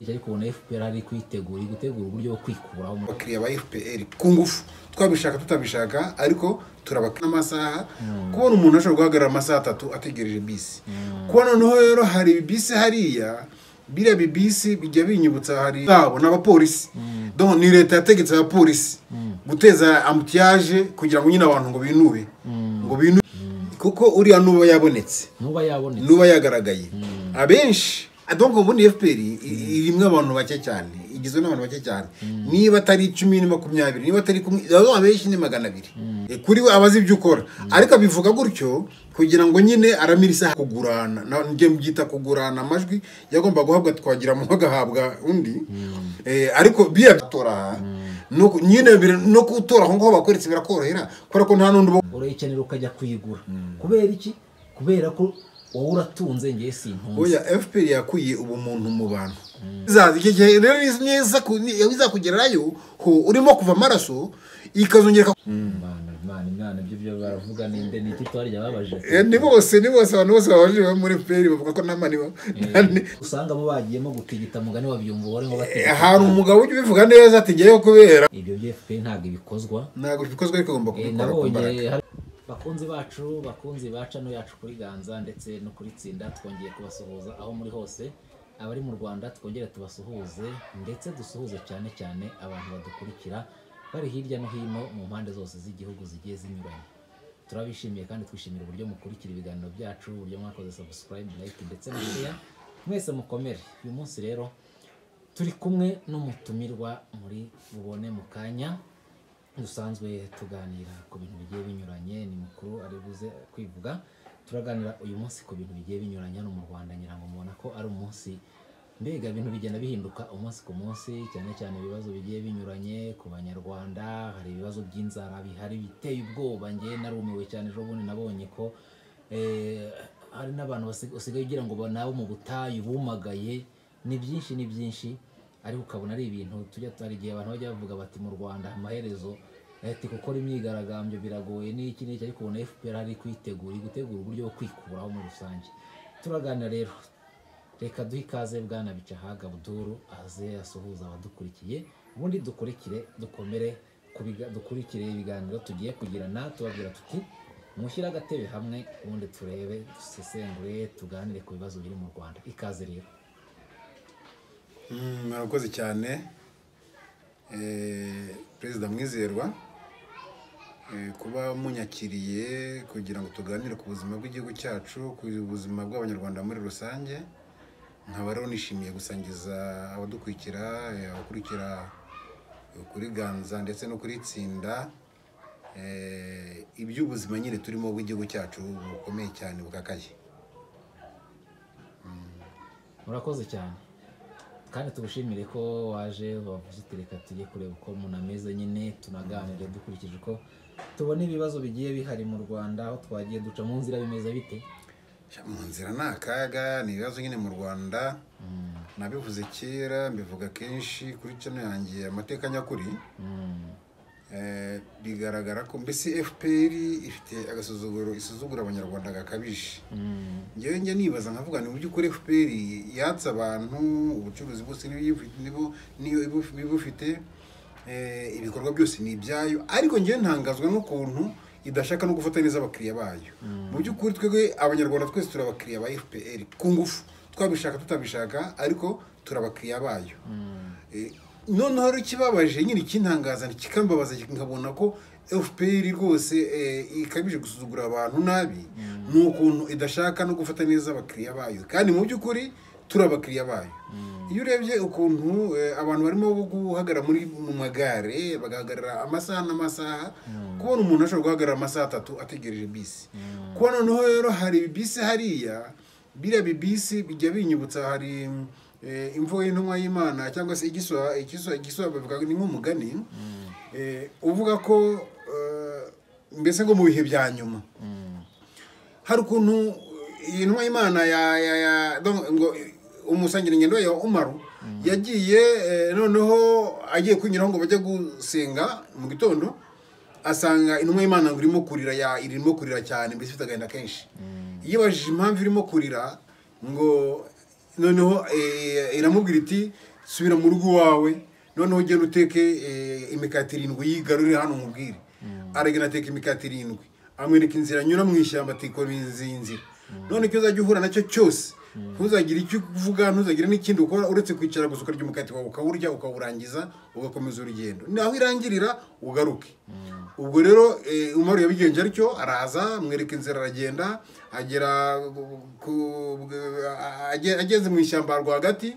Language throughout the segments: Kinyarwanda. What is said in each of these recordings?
ariko ubona fpr ari kuyitegura iri gutegura uburyo bwo kwikuraho mu- abakiriya ba fpr ku ngufu twabishaka tutabishaka ariko turabaka n'amasaha kubona umuntu ashobora guhagarara amasaha atatu ategereje bisi kuba noneho rero hari bisi hariya biriya bibisi bijya binyibutsa hari zabo n'abapolisi Donc, ni leta yategetse abapolisi guteza ambutiyaje kugira ngo nyine abantu ngo binube ngo binube kuko uriya nuba yabonetse ntuba yabonetse nuba yagaragaye abenshi donc ubundi fpr i- irimo abantu bake cyane igizwe n'abantu bake cyane niba atari icumi ni makumyabiri niba atari kumwe abo abenshi ni magana abiri E, kuri we abazi ibyo ukora ariko abivuga gutyo kugira ngo nyine aramira isaha kugurana na- njye mbyita kugurana amajwi yagomba guhabwa twagira mu agahabwa undi E, ariko biya gutora no ku- nyine bira- no gutora aho ngaho bakoretse birakorohera kubera ko nta n'undi uba- urayikenera ukajya kuyigura kubera iki kubera ko wowe uratunze ngewe sintunze oya fpr yakuye ubumuntu mu bantu izaza icyo gihe rero neza izakugerayo ho urimo kuva amaraso ikazongera ika- imana imana imana ibyo byo baravuga ninde ni iki twarya babaje Eh, ni bose ni bose abantu bose babajije bo muri fpr bavuga ko nta mani ba- nta ni- usanga bo bagiyemo gutigita mugani wabyumva ubone ngo Eh, batigita hari umugabo ujya ubivuga neza ati ngeyeho kubera ibyo bya fpr ntabwo ibikozwa ntabwo bikozwe ariko agomba Eh, kubikora ku mbaraga nabonye hari- bakunzi bacu bakunzi baca no yacu kuri ganza ndetse no kuri tsinda twongeye kubasuhuza aho muri hose abari mu rwanda twongere tubasuhuze ndetse dusuhuze cyane cyane abantu badukurikira bari hirya no hino mu mpande zose z'igihugu zigiye zinyuranye turabishimiye kandi twishimira uburyo mukurikira ibiganiro byacu uburyo mwakoze subscribe like ndetse na share mwese mukomere uyu munsi rero turi kumwe n'umutumirwa muri bubone mu kanya dusanzwe tuganira ku bintu bigiye binyuranye ni mukuru ari buze kwivuga turaganira uyu munsi ku bintu bigiye binyuranye hano mu rwanda ngira ngo mubona ko ari umunsi mbega ibintu bigenda bihinduka umunsi ku munsi cyane cyane ibibazo bigiye binyuranye ku banyarwanda hari ibibazo by'inzara bihari biteye ubwoba ngewe narumiwe cyane ejo bundi nabonye ko eh, hari n'abantu basig- basigaye ugira ngo ba- nabo mu butayu bumagaye ni byinshi ni byinshi ariko ukabona ari ibintu tujya hari igihe abantu bajya bavuga bati mu rwanda amaherezo leta gukora imyigaragambyo biragoye n'iki n'iki ariko ubona fpr ari kuyitegura iri gutegura uburyo bwo kwikuraho muri rusange turaganira rero reka duhe ikaze bwana bicahaga buduru aze asuhuza abadukurikiye ubundi dukurikire dukomere ku biga- dukurikire ibiganiro tugiye kugirana tubabwira tuti mushyire agatebe hamwe ubundi turebe dusesengure tuganire ku bibazo biri mu rwanda ikaze rero Mm, murakoze cyane Eh, perezida mwizerwa Eh, kuba munyakiriye kugira ngo tuganire ku buzima bw'igihugu cyacu ku buzima bw'abanyarwanda muri rusange nkaba rero nishimiye gusangiza abadukurikira eh, abakurikira kuri ganza ndetse no kuri tsinda eh, iby'ubuzima nyine turimo bw'igihugu cyacu bukomeye cyane bukakaye murakoze cyane kandi tugushimire ko waje wavuze uti reka tujye kureba uko umuntu ameze nyine tunaganire dukurikije uko tubona ibibazo bigiye bihari mu rwanda aho twagiye duca mu nzira bimeze bite Sha, mu nzira ni akaga ni ibibazo nyine mu rwanda nabivuze kera mbivuga kenshi kuri cano yanjye amateka nyakuri Mm. Eh, bigaragara ko mbese fpr ifite agasuzuguro isuzugura abanyarwanda gakabije Mm. ngewe njya nibaza nkavuga ni mu by'ukuri fpr yatse abantu ubucuruzi bwose n'ibiyifi- nibu- niyo ibu- ibufite eh, ibikorwa byose ni ibyayo ariko ngewe ntangazwa n'ukuntu idashaka no gufata neza abakiriya bayo mu by'ukuri twebwe abanyarwanda twese turi abakiriya ba fpr ku ngufu twabishaka tutabishaka ariko turi abakiriya bayo Eh, noneho rero ikibabaje nyine ikintangaza kikambabaza nkabona ko fpr rwose eh, ikabije gusuzugura abantu nabi ni ukuntu idashaka no gufata neza abakiriya bayo kandi mu by'ukuri turi abakiriya bayo iyo urebye ukuntu eh, abantu barimo guhagarara muri mu magare bagahagarara amasaha n'amasaha kubona umuntu ashobora guhagarara amasaha atatu ategereje bisi kuba noneho rero hari bisi hariya biriya bibisi bijya binyibutsa hari eh, imvugo y'intumwa y'imana cyangwa se igiswa igiswa igiswa bavuga ni nk'umugani eh, uvuga ko eh, mbese ngo mu bihe bya nyuma hari ukuntu iyi ntumwa y'imana ya ya ya donc ngo umusangirangendo ya umaru yagiye eh, noneho agiye kunyuraho ngo bajye gusenga mu gitondo asanga intumwa y'imana ngo irimo kurira ya irimo kurira cyane mbese ifite agahinda kenshi yibajije impamvu irimo kurira ngo noneho eh, iramubwira iti subira mu rugo iwawe noneho ugenda uteke eh, imikati irindwi yigarurire hano umubwire aragenda ateka imikati irindwi amwereka inzira anyura mu ishyamba atikora izi nzira none icyo uzajya uhura nacyo cyose ntuzagire icyo uvuga ntuzagire n'ikindi ukora uretse kwicara gusa ukarya umukati wawe ukawurya ukawurangiza ugakomeza urugendo naho irangirira ugaruke ubwo rero eh, umaru yabigenje atyo araza amwereka inzira aragenda agera ku- age- ageze mu ishyamba rwagati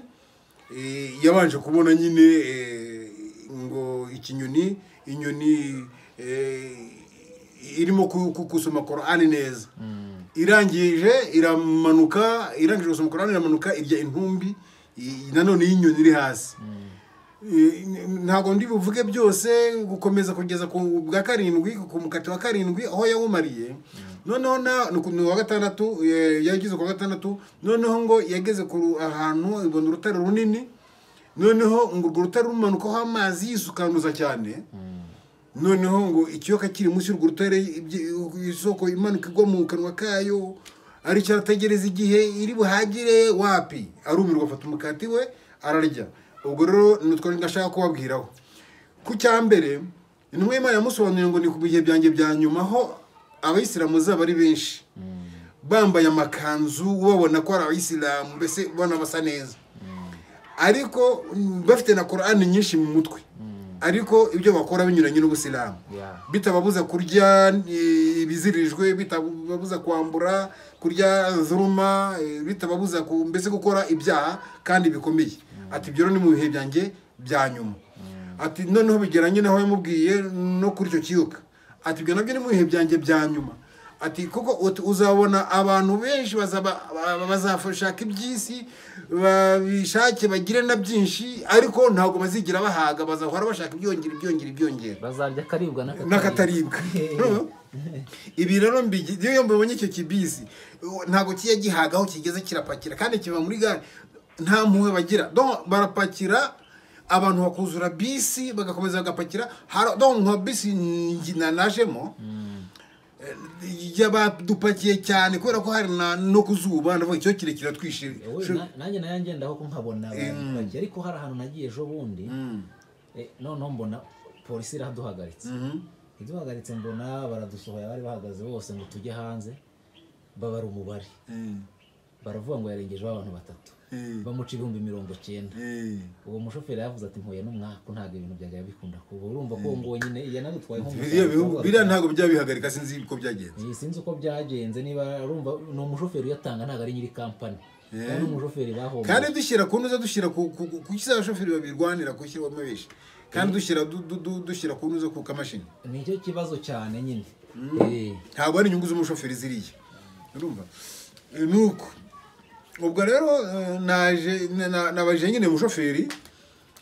eh, yabanje kubona nyine eh, ngo ikinyoni inyoni eh, irimo ku- ku- gusoma korani neza irangije iramanuka irangije gusoma korani iramanuka irya intumbi i- nanone y'inyoni iri hasi I- ntabwo ndi buvuge byose gukomeza kugeza ku bwa karindwi ku mukati wa karindwi aho yawumariye noneho na ni ku- ni uwa gatandatu eh, yageze ku wa gatandatu noneho ngo yageze ku ru- ahantu ibona urutare runini noneho ngo urwo rutare rumanukaho amazi yisukanuza cyane noneho ngo ikiyoka kiri munsi y'urwo rutare ibyi- isoko imanuka igwa mu kanwa kayo ari cyo arategereza igihe iri buhagire wapi arumirwa afata umukati we ararya ubwo rero ni utwo ndashaka kubabwiraho ku cya mbere intumwa y'imana yamusobanuriye ngo ni ku bihe byanjye bya nyuma aho abayisilamu zaba ari benshi bambaye amakanzu babona ko ari abayisilamu mbese ubona basa neza ariko mm, bafite na korani nyinshi mu mutwe ariko ibyo bakora binyuranye n'ubusilamu Yeah. bitababuza kurya eh, ibizirijwe bitababuza kwambura kurya zuruma eh, bitababuza ku- mbese gukora ibyaha kandi bikomeye ati ibyo rero ni mu bihe byanjye bya nyuma ati noneho bigeranye n'aho yamubwiye no kuri icyo kiyoka ati ibyo nabyo ni mu bihe byanjye bya nyuma ati kuko ut- uzabona abantu benshi bazaba- ba- bazashaka iby'isi babishake bagire na byinshi ariko ntabwo bazigira bahaga bazahora bashaka ibyongera ibyongera ibyongera bazarya akaribwa n'akataribwa ibi rero mbigi- iyo mbibonye icyo kibisi uwo- ntabwo kijya gihagaho kigeze kirapakira kandi kiva muri gare nta mpuhwe bagira Donc, barapakira abantu bakuzura bisi bagakomeza bagapakira Hari- donc nka bisi ngi- na- najemo yabadupakiye cyane kubera ko hari na- no ku zuba ndavuga icyo kirekire twishimye Wowe, na- nanjye nayangendaho ko nkabona abantu bake ariko hari ahantu nagiye ejo bundi eh, noneho mbona polisi iraduhagaritse iduhagaritse mbona baradusohoye bari bahagaze bose ngo tujye hanze babara umubare baravuga ngo yarengejeho abantu batatu bamuca ibihumbi mirongo cyenda uwo mushoferi yavuze ati mpuye n'umwaku ntabwo ibintu byajya bikunda kuba urumva ko uwo nguwo nyine yanabitwaye biriya bihugu- biriya nk'umusaruro ntabwo byabihagarika sinzi uko byagenze sinzi uko byagenze niba urumva ni umushoferi uyatanga ntabwo ari nyiri kampani ni umushoferi bahomba kandi dushyira ku ntuza dushyira ku ku- ku- ku kisi abashoferi babirwanira gushyirwamo benshi kandi dushyira du- du- du- dushyira ku ntuza ku kamashini nicyo kibazo cyane nyine Eh, ntabwo ari inyungu z'umushoferi ziriya urumva Eh, ni uko ubwo rero eh, naje na- na- nabajije nyine umushoferi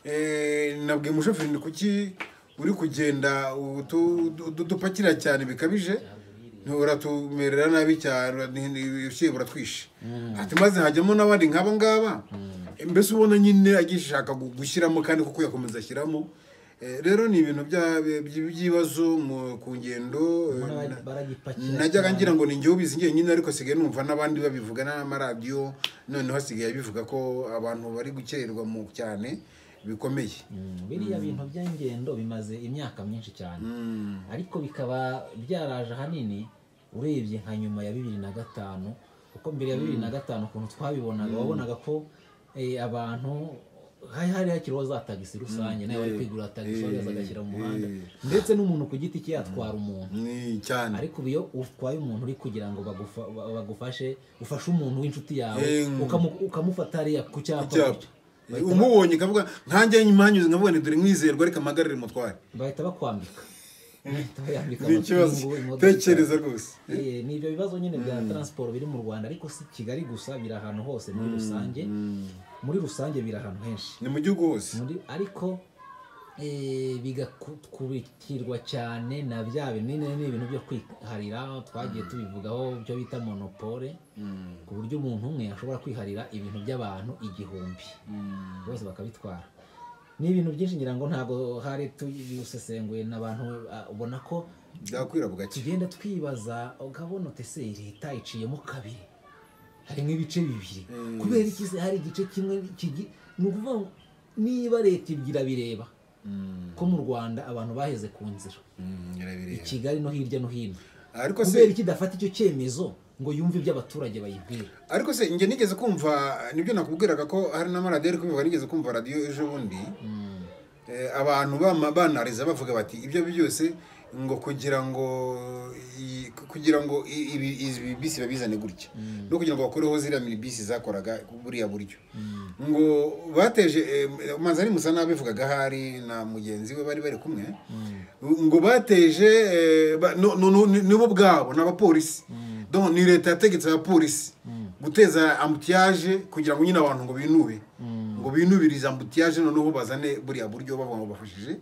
eh, nabwiye umushoferi ni kuki uri kugenda utu- du- du- dupakira cyane bikabije uratumerera nabi cyane ushyira buratwishe ati maze hajyamo n'abandi nk'aba ngaba mbese ubona nyine agishaka gu- gushyiramo kandi kuko yakomeza ashyiramo Eh, rero ni ibintu bya- by- by'ibibazo mu- ku ngendo eh, mbona na- baragipakira najyaga cyane. ngira ngo ni njyewe ubizi njyenyine ariko sigaye numva n'abandi babivuga n'amaradiyo noneho asigaye bivuga ko abantu bari gukererwa mu cyane bikomeye Mm, biriya bintu by'ingendo bimaze imyaka myinshi cyane ariko bikaba byaraje ahanini urebye nka nyuma ya bibiri na gatanu kuko mbere ya bibiri na gatanu ukuntu twabibonaga wabonaga ko eh, abantu hari hari hakiriho za tagisi rusange nawe wari kwigurira tagisi wari agashyira mu muhanda ndetse n'umuntu ku giti cye yatwara umuntu ni cyane ariko ubu iyo utwaye umuntu uri kugira ngo bagufa- ba- bagufashe ufashe umuntu w'inshuti yawe Em. ukamu- ukamufata hariya ku cyapa icyapa gutyo. umubonye ikavuga nkanjye nyimanyuze nkavuga ni dore mwizerwa ariko amagarire mutware bahita bakwambika bahita bayambika ni ikibazo amapingu, imodoka. tekereza rwose Eh, ni ibyo bibazo nyine bya taransiporo biri mu rwanda ariko si kigali gusa biri ahantu hose muri rusange muri rusange biri ahantu henshi ni mu gihugu hose Muri- ariko eh, bigakurikirwa cyane na bya binini ni ibintu byo kwiharira twagiye tubivugaho byo bita monopole ku buryo umuntu umwe ashobora kwiharira ibintu by'abantu igihumbi bose bakabitwara ni ibintu byinshi ngira ngo ntabwo hari tubisesenguye n'abantu ah, ubona ko byakwira bugake tugenda twibaza ukabona utese leta iciyemo kabiri harimo ibice bibiri Mm. kubera iki se hari igice kimwe kigi- ni ukuvuga ngo niba leta ibyo bireba ko mu rwanda abantu baheze ku nzira i irabireba kigali no hirya no hino ariko se kubera iki idafata icyo cyemezo ngo yumve ibyo abaturage bayibwira ariko se njye nigeze kumva nibyo nakubwiraga ko hari n'amaradiyo ari kubivuga nigeze kumva radiyo ejo bundi Eh, abantu bama- banariza bavuga bati ibyo byose ngo kugira ngo i- kugira ngo i- ibi- izi bisi babizane gutya no kugira ngo bakureho ziriya mini bisi zakoraga buriya buryo ngo bateje eh, manzani musa nabivugaga ahari na mugenzi we bari bari kumwe ngo bateje eh, ba- no- no- no- nibo ubwabo ni abapolisi Donc, ni leta yategetse abapolisi guteza ambutiyaje kugira ngo nyine abantu ngo binube ngo binubirize ambutiyaje noneho bazane buriya buryo bavuga ngo bafashije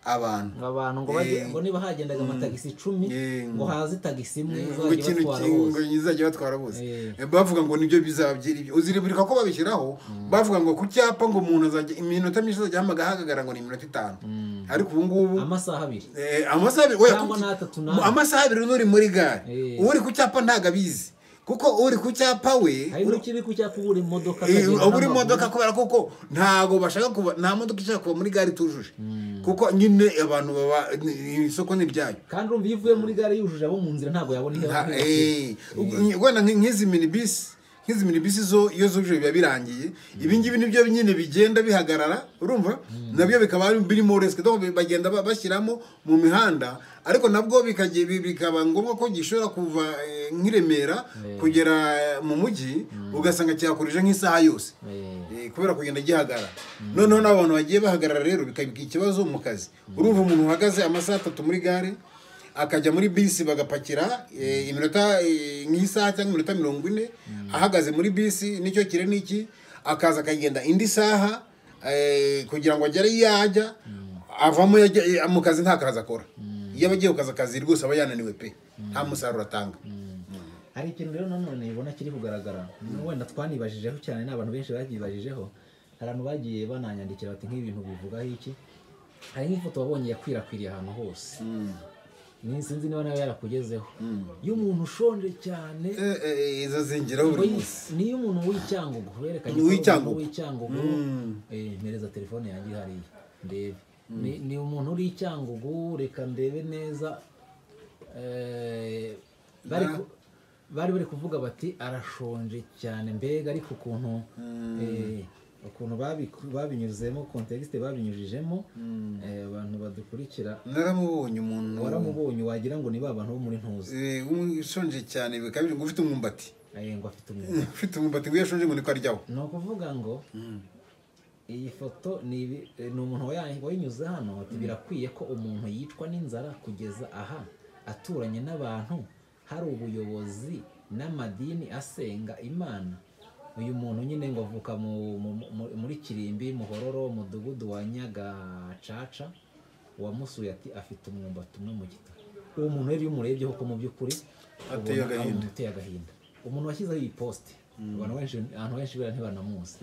abantu ngo abantu ngo Eh, bajye ngo niba hagendaga amatagisi icumi Eh, ngo haze tagisi imwe ngo izajya ikintu ibatwara ki- ngo bose izajya batwara bose Eh. Eh, bavuga ngo nibyo bizabyera ibyo uziribirika ko babishyiraho bavuga ngo ku cyapa ngo umuntu azajya iminota myinshi azajya ahamaga ahagaragara ngo ni iminota itanu ariko ubu ngubu amasaha abiri Eh, amasaha abiri oya, Cyangwa kuki- n'atatu n'ane. amasaha abiri n'uri muri gare Eh. uri ku cyapa ntabwo abizi kuko uri ku cyapa we hari uri- n'ikiri ku cyapa ubura imodoka Eh, akagenda ubu uri n'amaguru. modoka kubera kuko ntago bashaka kuba nta modoka ishaka kuba muri gare itujuje kuko nyine abantu baba ni- isoko ni iryayo kandi urumva iyo uvuye muri gare yujuje abo mu nzira ntabwo yabona iyo Nta- aherekeye eh, wenda nk- nk'izi minibisi nk'izi minibisi zo iyo zuje biba birangiye ibi ngibi nibyo nyine bigenda bihagarara urumva nabyo bikaba ari- birimo resike donc bagenda ba- bashyiramo mu mihanda ariko nabwo bikagiye bi- bikaba ngombwa ko gishobora kuva eh, nk'i Remera kugera eh, mu mujyi ugasanga cyakurije nk'isaha yose Eh. Eh, kubera kugenda gihagarara noneho n'abantu bagiye bahagarara rero bikaba ikibazo mu kazi urumva umuntu uhagaze amasaha atatu muri gare akajya muri bisi bagapakira eh, iminota eh, nk'isaha cyangwa iminota mirongo ine ahagaze muri bisi nicyo kire n'iki akaza akagenda indi saha eh, kugira ngo agere iyo ajya avamo yajya- eh, mu kazi nta kazi akora iyo abagiye ku kazi akazi rwose aba yananiwe pe nta musaruro atanga hari ikintu rero nanone ubona kiri kugaragara wenda twanibajijeho cyane n'abantu benshi babyibajijeho hari abantu bagiye bananyandikira bati nk'ibintu bivugaho iki hari nk'ifoto wabonye yakwirakwiriye ahantu hose Ni- sinzi niba nawe yarakugezeho y'umuntu ushonje cyane Eh, eh, izo zingiraho buri ngo munsi yi- niyo umuntu w'icyangugu berekanye Uw'icyangugu. w'icyangugu eh, mpereza telefone yanjye hariya ndebe Ni- ni umuntu uri icyangugu reka ndebe neza eh, bari ku- bari bari kuvuga bati arashonje cyane mbega ariko ukuntu eh, ukuntu babiku- babinyuzemo kontekisite babinyujijemo eh, abantu badukurikira naramubonye umuntu waramubonye wagira ngo ni ba bantu bo muri ntuzi Eh, ushonje cyane bikabije ngo ufite umwumbati Eh, ngo afite umwuga ufite umwumbati ngo iyo ashonje ngo niko aryaho ni ukuvuga ngo iyi foto ni ibi- ni umuntu waya- wayinyuze hano ati birakwiye ko umuntu yicwa n'inzara kugeza aha aturanye n'abantu hari ubuyobozi n'amadini asenga imana uyu muntu nyine ngo avuka mu- mu- mu- muri kirimbi muhororo umudugudu wa nyagacaca uwamusuye ati afite umwumbati umwe mu gitaka uwo muntu rero iyo umurebyeho ko mu by'ukuri Ateye ubona ari agahinda. umuntu uteye agahinda umuntu washyizeho iyi posite abantu benshi abantu benshi bera ntibanamuzi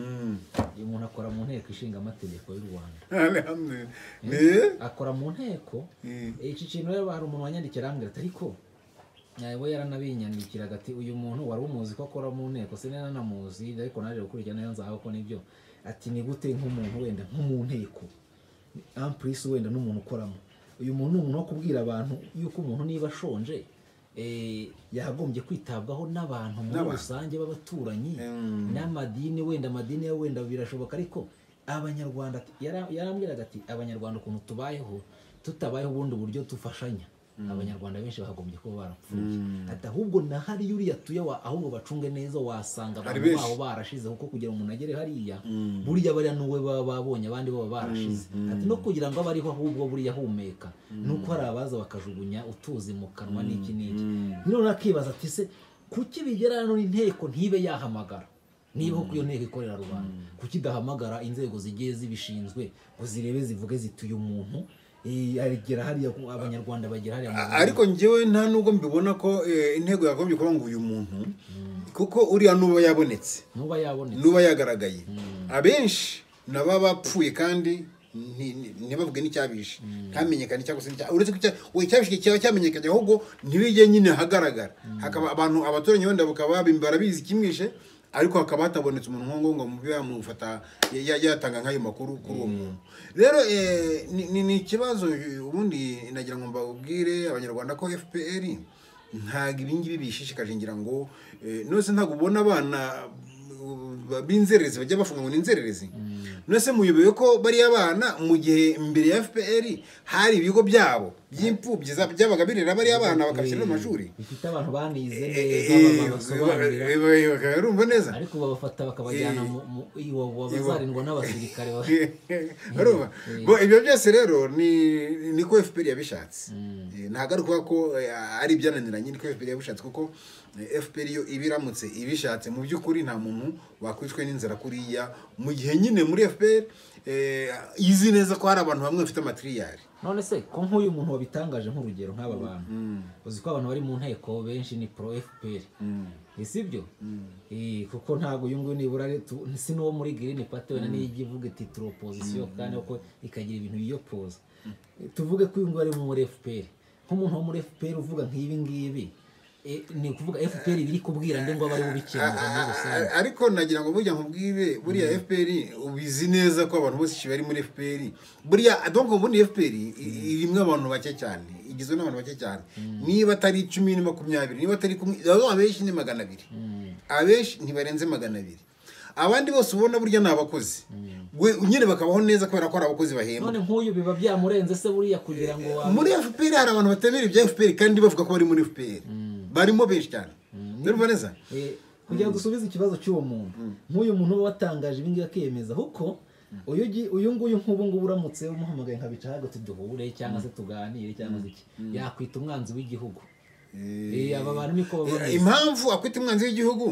uyu muntu akora mu nteko ishinga amategeko y'u rwanda Alhamdulillah. Eh, akora mu nteko Mm. iki kintu rero hari umuntu wanyandikira arambwira ati ariko eh, we yaranabinyandikiraga ati uyu muntu wari umuzi ko akora mu nteko se nari nanamuzi ariko naje gukurikirana neza nzaho ko nibyo ati ni gute nk'umuntu wenda nko mu nteko ampurisi wenda n'umuntu ukoramo uyu muntu ni umuntu wo kubwira abantu yuko umuntu niba ashonje eh, yakagombye kwitabwaho n'abantu muri N'abantu. rusange b'abaturanyi Mm. n'amadini wenda amadini yo wenda birashoboka ariko abanyarwanda ati- yara- yarambwiraga ati abanyarwanda ukuntu tubayeho tutabayeho ubundi buryo dufashanya abanyarwanda benshi bakagombye kuba barapfuye ati ahubwo na hariya uriya tuye wa- ahubwo bacunge neza wasanga Hari abantu benshi. baho barashizeho kuko kugira ngo umuntu agere hariya buriya bariya n'uwe baba babonye abandi baba barashize ati no kugira ngo abe ariho ahubwo buriya ahumeka nuko hari abaza bakajugunya utuzi mu kanwa n'iki n'iki none akibaza ati se kuki bigera hano inteko ntibe yahamagara niba koko iyo nteko ikorera rubanda kuki idahamagara inzego zigiye zibishinzwe ngo zirebe zivuge ziti uyu muntu eh, agera hariya ku- abanyarwanda bagera hariya mu A- Rwanda." ariko njyewe nta nubwo mbibona ko eh, intego yagombye kuba ngo uyu muntu kuko uriya nuba yabonetse nuba yabonetse nuba yagaragaye abenshi naba bapfuye kandi nti- ni- ntibavuge n'icyabishe ntamenyekane cyangwa se n'icya- uretse ko icya- we icyabishe cyaba cyamenyekanye ahubwo ntibijye nyine hagaragara hakaba abantu abaturanyi wenda bakaba babi- barabizi ikimwishe ariko hakaba hatabonetse umuntu nk'uwo ngo mube yamufata ya- ya- yatanga nk'ayo makuru kuri uwo muntu rero eh, ni- ni- ni ikibazo eh, ubundi nagira ngo mbabwire abanyarwanda ko fpr ntabwo ibingibi bishishikaje ngira ngo eh, nose ntabwo ubona abana ba- b'inzererezi bajya bafunga ngo ni inzererezi nonese muyobewe ko bariya bana mu gihe mbere ya fpr hari ibigo byabo by'imfubyi za- byabaga birera bariya bana bakabishyira mu mashuri bifite abantu banize Eh, neza eh, baba- basobanurira eh, eh, bakaba barumva neza ariko babafata bakabajyana mu mu- iwabo bazarindwa n'abasirikare ba- barumva Bo, ibyo byose rero ni niko fpr yabishatse Eh, ntabwo ari ukuvuga ko eh, ari ibyananiranye niko fpr yabishatse kuko eh, fpr yo iba iramutse ibishatse mu by'ukuri nta muntu wakwicwa n'inzara kuriya mu gihe nyine muri fpr eh, izi neza ko hari abantu bamwe bafite amatiriyari none se ko nk'uyu muntu wabitangaje nk'urugero nk'aba bantu uzi ko abantu bari mu nteko benshi ni pro fpr si byo Eh, kuko ntabwo uyu nguyu nibura ari tu- si n'uwo muri girini pati wenda niyo ijya ivuga iti turi opozisiyo kandi uko ikagira ibintu biyopoza Eh, tuvuge ko uyu nguyu ari muri fpr nk'umuntu wo muri fpr uvuga nk'ibi ngibi eh, ni ukuvuga fpr biri kubwira nde ngo abe ari bubikemura muri rusange A- ariko nagira ngo burya nkubwire buriya fpr ubizi neza ko abantu bose bari muri fpr buriya donc ubundi fpr i- irimo abantu bake cyane igizwe n'abantu bake cyane niba atari icumi ni makumyabiri niba atari kumwe abo abenshi ni magana abiri abenshi ntibarenze magana abiri abandi bose ubona burya ni abakozi We- nyine bakabaho neza kubera ko ari abakozi bahembwa none nk'uyu biba byamurenze se buriya kugira ngo wa- muri fpr hari abantu batemera ibya fpr kandi bavuga ko bari muri fpr barimo benshi cyane urumva neza Eh, kugira ngo usubize ikibazo cy'uwo muntu nk'uyu muntu uba watangaje ibingibi akiyemeza kuko uyu ugi- uyu nguyu nk'ubu ngubu uramutse umuhamagaye nkabica hagati duhure cyangwa se tuganire cyangwa se iki yakwita umwanzi w'igihugu Eh, aba bantu niko baba bameze. impamvu akwita umwanzi w'igihugu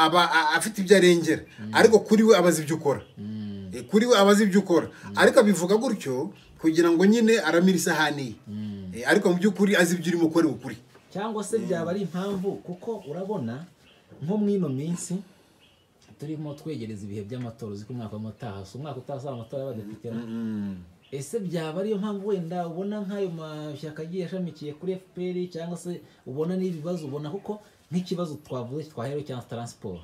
aba a- afite ibyo arengera ariko kuri we aba azi ibyo ukora Eh, kuri we aba azi ibyo ukora ariko abivuga gutyo kugira ngo nyine aramire isahani ye Eh, ariko mu by'ukuri azi ibyo urimo ukora ukuri cyangwa se byaba ari impamvu kuko urabona nko mu ino minsi turimo twegereza ibihe by'amatora uzi ko umwaka w'amataha si umwaka utaha usaba amatora y'abadepite no? ese byaba ariyo mpamvu wenda ubona nk'ayo mashyaka agiye ashamikiye kuri fpr cyangwa se ubona n'ibibazo ubona kuko nk'ikibazo twavuze twaherewe cyangwa taransiporo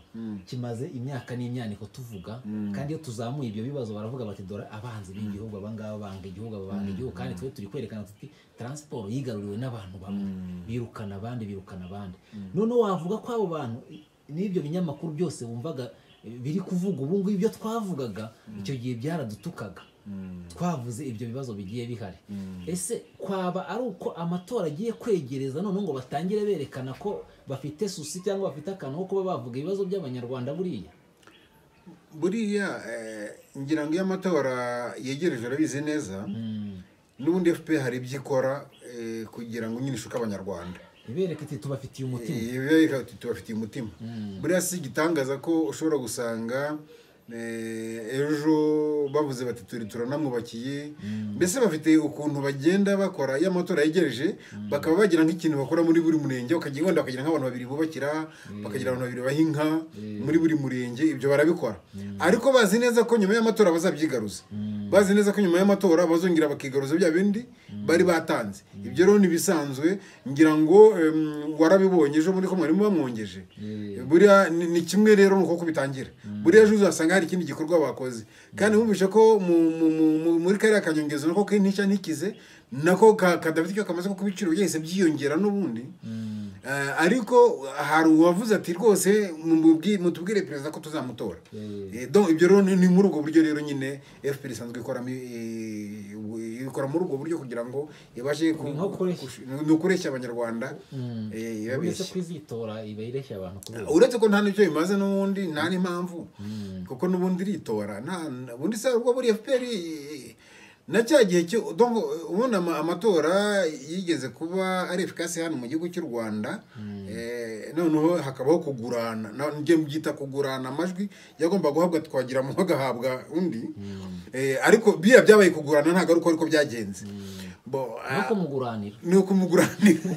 kimaze imyaka n'imyaniko tuvuga kandi iyo tuzamuye ibyo bibazo baravuga bati dore abanzi b'igihugu abangaba banga igihugu aba banga igihugu kandi twe turi kwerekana tuti taransiporo yigaruriwe n'abantu bamwe birukana abandi birukana abandi noneho wavuga ko abo bantu n'ibyo binyamakuru byose wumvaga eh, biri kuvuga ubu ngubu ibyo twavugaga icyo gihe byaradutukaga twavuze ibyo bibazo bigiye bihari ese kwaba ari uko amatora agiye kwegereza noneho ngo batangire berekana ko bafite susi cyangwa bafite akantu ko kuba bavuga ibibazo by'abanyarwanda buriya buriya eh, ngira ngo iyo amatora yegereje urabizi neza n'ubundi fpr hari ibyo ikora eh, kugira ngo nyine ishuke abanyarwanda ibereka iti tubafitiye umutima Iyo reka tu- tubafitiye umutima buriya si igitangaza ko ushobora gusanga eh, ejo bavuze bati turi turanamwubakiye mbese bafite ukuntu bagenda bakora iyo amatora yegereje bakaba bagira nk'ikintu bakora muri buri murenge bakagira wenda bakagira nk'abantu babiri bubakira bakagira abantu babiri baha inka muri buri murenge ibyo barabikora ariko bazi neza ko nyuma y'amatora bazabyigaruza bazi neza ko nyuma y'amatora bazongera bakigaruza bya bindi bari batanze ibyo rero ni ibisanzwe ngira ngo em, warabibonye ejo muri ko mwarimu bamwongeje buriya ni ni kimwe rero ni uko kubitangira buriya ejo uzasanga hari ikindi gikorwa bakoze kandi wumvishe ko mu- mu- mu- mu- muri kariya kanyongezo nako k'intishya ntikize nako ka- kadafite icyo kamaze kuko ibiciro byahise byiyongera n'ubundi Eh, ariko hari uwavuze ati rwose mumubwi- mutubwire perezida ko tuzamutora Eh, donc ibyo rero ni ni muri ubwo buryo rero nyine fpr isanzwe ikoramo eh, u- ikora muri ubwo buryo kugira ngo ibashe ku- Ni nko kureshya. kush- ni ukureshya abanyarwanda eh, uretse irabeshya kwizitora iba ireshya abantu kubera uretse ko nta n'icyo bimaze n'ubundi nta n'impamvu kuko n'ubundi iritora nta ubundi se ubwo buri fpr eh, na cya gihe cyo donc ubundi ama- amatora yigeze kuba ari efikasi hano mu gihugu cy'u rwanda Eh, noneho hakabaho kugurana na- njye mbyita kugurana amajwi yagomba guhabwa twagira mu agahabwa undi Eh, ariko biriya byabaye kugurana ntabwo ari uko ariko byagenze Bo, ah, nuko muguranira ni ukumuguranira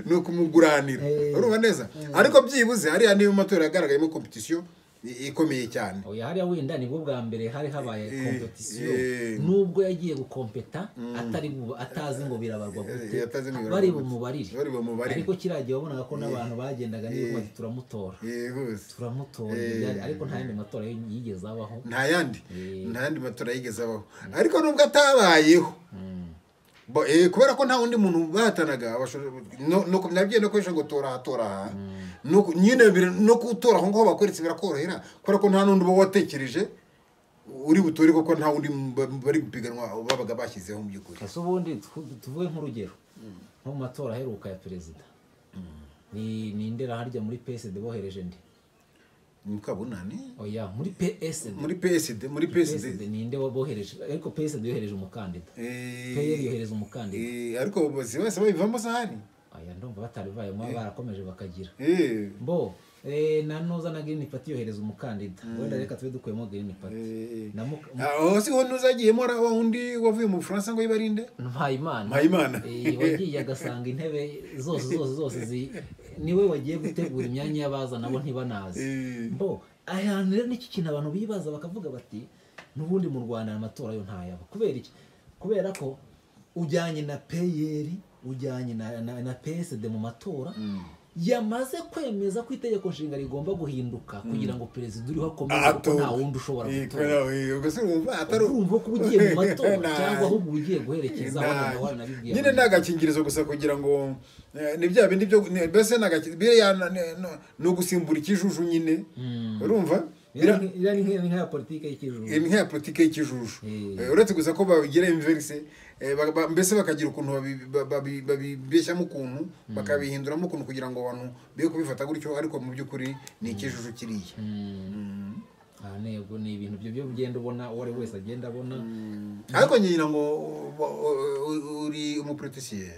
ni ukumuguranira Eh. urumva neza ariko byibuze hariya niyo matora yagaragayemo kompetisiyo i- ikomeye cyane oya hariya wenda nibwo bwa mbere hari habaye Eh, kompetisiyo eh. nubwo yagiye gukompeta atari bu- atazi ngo birabarwa gute Eh, atazi ngo birabarwa bari gute. bumubarire Bari bumubarire. ariko kiriya gihe wabonaga ko n'abantu bagendaga niba bati turamutora yihuse turamutora Eh. byari- ariko nta yandi matora yigeze abaho nta yandi Eh. nta yandi matora yigeze abaho ariko nubwo atabayeho Bo- eh, kubera ko nta wundi muntu bahatanaga abashora- no- no- nabwiye no kwesha ngo tora aha, tora aha No ku- nyine biri- no kuwutora aho ngaho bakoretse birakorohera kubera ko nta n'undi uba watekereje uri butore kuko nta wundi mba- bari gupiganwa babaga bashyizeho mu by'ukuri ese ubundi twu- tuvuge nk'urugero nko mu matora aheruka ya perezida ni nindera harya muri psd bohereje ndi mukabunani oya muri psd muri psd muri psd psd ninde wabohereje ariko psd yohereje umukandida Eh, pr yohereje umukandida eh, ariko abayobozi bose babivamo sahani aya ndumva batarivayemo barakomeje bakagira Eh, bo eh, na noza na green party yohereza umukandida wenda reka tube dukuyemo green party eh. na Muka- aho si wowe ntuzagiyemo ra- wa wundi wavuye mu bufaransa ngo yibarinde mpayimana Mpayimana. Eh, wagiye agasanga intebe zose zose zose zi niwe wagiye gutegura imyanya y'abaza nabo Eh. ntibanazi bo ahantu rero n'iki kintu abantu bibaza bakavuga bati n'ubundi mu rwanda amatora yo ntayaba kubera iki kubera ko ujyanye na peyeri ujyanye na, na, na psd mu matora yamaze kwemeza ko itegeko nshinga rigomba guhinduka kugira ngo perezida uriho akomeze kuko nta wundi ushobora gutora urumva ko uba ugiye mu matora cyangwa ahubwo uba ugiye guherekeza aho na nawe nabibwiye nyine ni agakingirizo gusa kugira ngo eh, ni bya bindi byo ni- mbese ni agaki- biriya na- ni- no- ni ugusimbura ikijuju nyine urumva Bira- iriya ni nka- ni nkaya politiki y'ikijuju ni nk'iya politiki y'ikijuju Eh. Eh, uretse gusa ko babigira inverse eh, ba- ba- mbese bakagira ukuntu babi- ba- babi- babibeshyamo ukuntu bakabihinduramo ukuntu kugira ngo abantu be kubifata gutyo ariko mu by'ukuri ni ikijuju kiriya Mm. aha ntego ni ibintu byo byo ugenda ubona uwo ari we wese agenda abona ariko ngira ngo u- u- u- uri umuporotisiye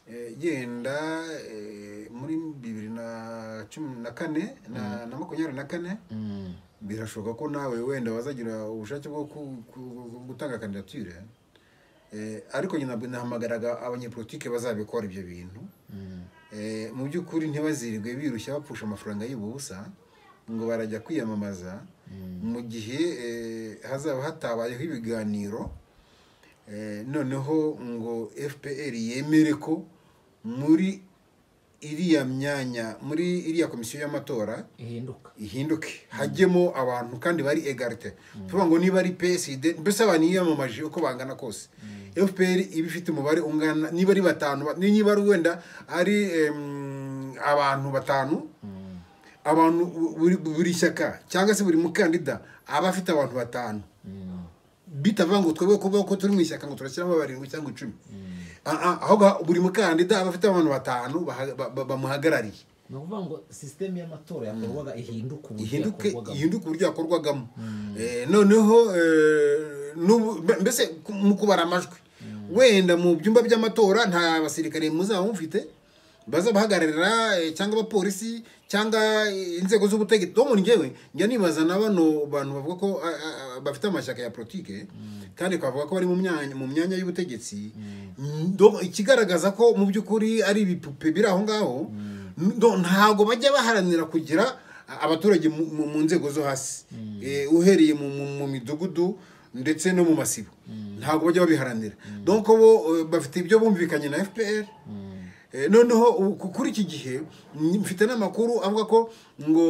Eh, genda eh, muri bibiri na cumi na kane na na makumyabiri na kane Mm. birashoboka ko nawe wenda wazagira ubushake bwo ku- ku- gutanga kandidatire Eh, ariko nyina nahamagaraga abanyepolitike bazabikora ibyo bintu Eh, mu by'ukuri ntibazirwe birushya bapfusha amafaranga y'ubusa ngo barajya kwiyamamaza mu gihe eh, hazaba hatabayeho ibiganiro Eh, noneho ngo fpr yemere ko muri iriya myanya muri iriya komisiyo y'amatora ihinduka ihinduke hajyemo abantu kandi bari egarite tuvuga ngo niba ari psd mbese abantu yiyamamaje uko bangana kose fpr iba ifite umubare ungana niba ari batanu ba- niba ari wenda ari em, abantu batanu abantu bu- buri, buri shyaka cyangwa se buri mukandida aba afite abantu batanu Mm. bitavuga ngo twebwe kuvuga ko turi mu ishyaka ngo turashyiramo barindwi cyangwa icumi Ah, ah, ahubwo buri mukandida aba afite abantu batanu baha- ba- ba- bamuhagarariye ni ukuvuga ngo sisiteme y'amatora yakorwaga ihinduka uburyo ihinduke yakorwagamo ihinduke uburyo yakorwagamo Eh, noneho eh, n'ubu- mbe- mbese ku- mu kubara amajwi wenda mu byumba by'amatora nta basirikare muzaba mufite bazabahagararira eh, cyangwa abapolisi cyangwa eh, inzego z'ubutegetsi bo muri njyewe njya nibaza na bano bantu bavuga ko ah, ah, ah, bafite amashyaka ya politike kandi twavuga ko bari mu myanya mu myanya y'ubutegetsi Donc, ikigaragaza ko mu by'ukuri ari ibipupe biri aho ngaho donc ntago bajya baharanira kugira abaturage mu- mu mu nzego zo hasi Eh, uhereye mu- mu mu midugudu ndetse no mu masibo ntabwo bajya babiharanira donc bo eh, bafite ibyo bumvikanye na fpr Eh, noneho ubu- ku- kuri iki gihe ni- mfite n'amakuru avuga ko ngo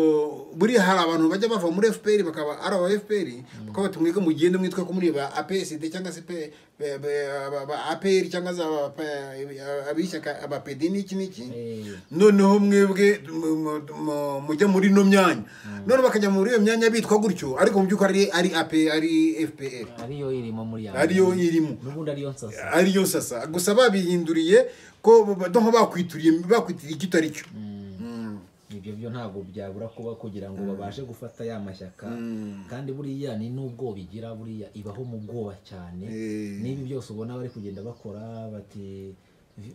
buriya hari abantu bajya bava muri fpr bakaba ari aba fpr bakaba bati mwige mugende mwitwe ko muri ba apsd cyangwa se pe- be- be- aba- aba apr cyangwa se aba- aba- ab'ishyaka aba pd n'iki n'iki Eh. noneho mwebwe mu- mu- mu- mujya muri ino myanya none bakajya muri iyo myanya bitwa gutyo ariko mu by'ukuri ari ari AP ari fpr ariyo irimo muri ya ariyo irimo n'ubundi ariyo nsasa ariyo sasa gusa babihinduriye ko ba- ba- donc bakwituriye bakwitiriye icyo ari cyo Mm. Eh, ibyo byo ntabwo byabura kuba kugira ngo babashe gufata ya mashyaka Mm. kandi buriya ni n'ubwoba igira buriya ibaho mu bwoba cyane Eh. n'ibi byose ubona bari kugenda bakora bati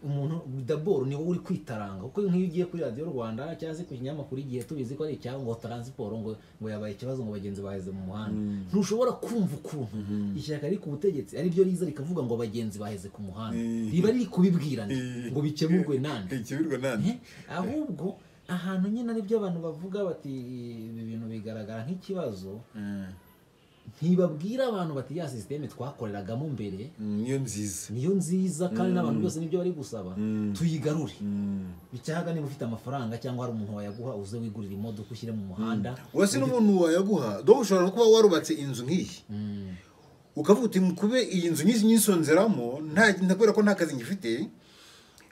umuntu daboro ni wowe uri kwitaranga kuko nk'iyo ugiye kuri radiyo rwanda cyangwa se ku kinyamakuru igihe tubizi ko ari icyaha ngo taransiporo ngo ngo yabaye ikibazo ngo bagenzi baheze mu muhanda ntushobora kumva ukuntu ishyaka riri ku butegetsi ari ryo riza rikavuga ngo abagenzi baheze ku muhanda Eh. riba riri kubibwirana Eh. ngo bikemurwe nande ikibirwa nande Eh, ahubwo ahantu nyine aribyo abantu bavuga bati ibi bintu bigaragara nk'ikibazo ntibabwira abantu bati ya sisiteme twakoreragamo mbere Mm, niyo nziza niyo nziza kandi n'abantu bose nibyo bari gusaba tuyigarure Mm. bicyaga niba ufite amafaranga cyangwa hari umuntu wayaguha uze wigurira imodoka ushyire mu muhanda wese n'umuntu wayaguha dore ushobora no kuba warubatse inzu nk'iyi Mm, ukavuga uti kube iyi nzu nyinshi nyisonzeramo nta nta- kubera ko nta kazi ngifite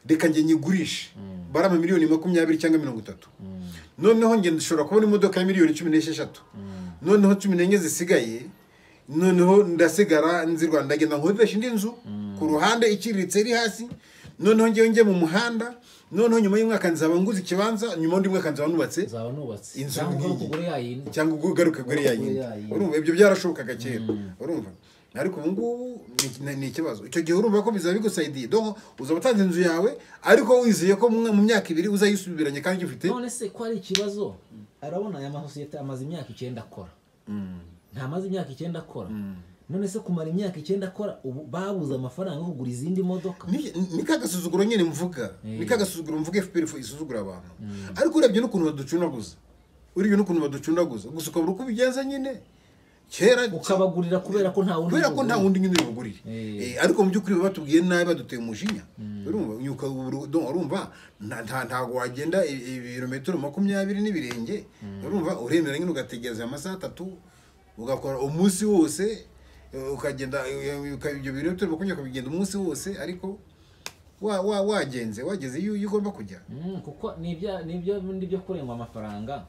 reka njye nyigurishe bari amamiliyoni makumyabiri cyangwa mirongo itatu mm, noneho njye ndashobora kubona imodoka ya miliyoni cumi n'esheshatu noneho cumi n'enye zisigaye noneho ndasigara nzi rwanda ngenda nkodesha indi nzu ku ruhande iciriritse iri hasi noneho njyewe njye mu muhanda noneho nyuma y'umwaka nzaba nguze ikibanza nyuma y'undi mwaka nzaba nubatse uzaba nubatse Inzu cyangwa ukaba nk'iyi. ukugura yayindi cyangwa ubwo ugaruka kuri ya Kuri yindi ya yindi. urumva ibyo byarashobokaga kera urumva ariko ubu ngubu ni- ni- ni ikibazo icyo gihe urumva ko bizaba bigusayidiye donc uzaba utanze inzu yawe ariko wizeye ko mu mu myaka ibiri uzayisubiranye kandi ugifite none se ko ari ikibazo arabona aya masosiyete amaze imyaka icyenda akora ntamaze imyaka icyenda akora none se kumara imyaka icyenda akora ubu babuze amafaranga yo kugura izindi modoka Ni- ni ka gasuzuguro nyine mvuga ni ka gasuzuguro mvuga efuperi isuzugura abantu ariko urebye n'ukuntu baducundaguza urebye n'ukuntu baducundaguza gusa ukabura uko ubigenza nyine kera ukabagurira kubera ko nta wundi kubera ko nta mugurira. wundi nyine ubugurire Eh. Eh, ariko mu by'ukuri baba batubwiye nabi baduteye umujinya urumva nyuka urumva nta- nta- ntago wagenda i- ibirometero makumyabiri n'ibirenge urumva uremera nyine ugategereza amasaha atatu ugakora umunsi wose eh, ukagenda eh, uka- ibyo birometero makumyabiri ukabigenda umunsi wose ariko wa- wa- wagenze wageze iyo iyo ugomba kujya Mm, kuko ni ibya- ni ibyo bindi byo kurengwa amafaranga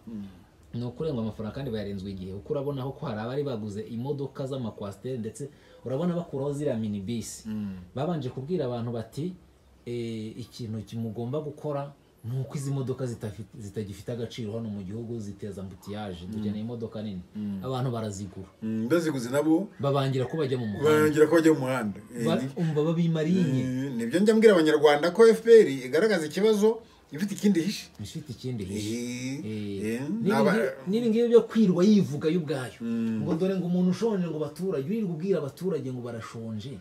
ni ukurengwa amafaranga kandi bayarenzwe igihe kuko urabona ko hari abari baguze imodoka z'amakwasiteri ndetse urabona bakuraho ziriya minibisi babanje kubwira abantu bati "Eh, ikintu ki- mugomba gukora ni uko izi modoka zitafi- zitagifite agaciro hano mu gihugu ziteza ambutiyaje dukeneye imodoka nini abantu barazigura Mm, baziguze nabo babangira ko bajya mu muhanda barangira ko bajya mu muhanda Eh, Ba- umva babimariye Mm, nibyo njya mbwira abanyarwanda ko fpr igaragaza ikibazo ifite ikindi hishe ifite ikindi hishe Eh, naba- n'ibi ngibi byo kwirirwa yivuga yo ubwayo ngo dore ngo umuntu ushonje ngo abaturage wirirwa ubwira abaturage ngo barashonje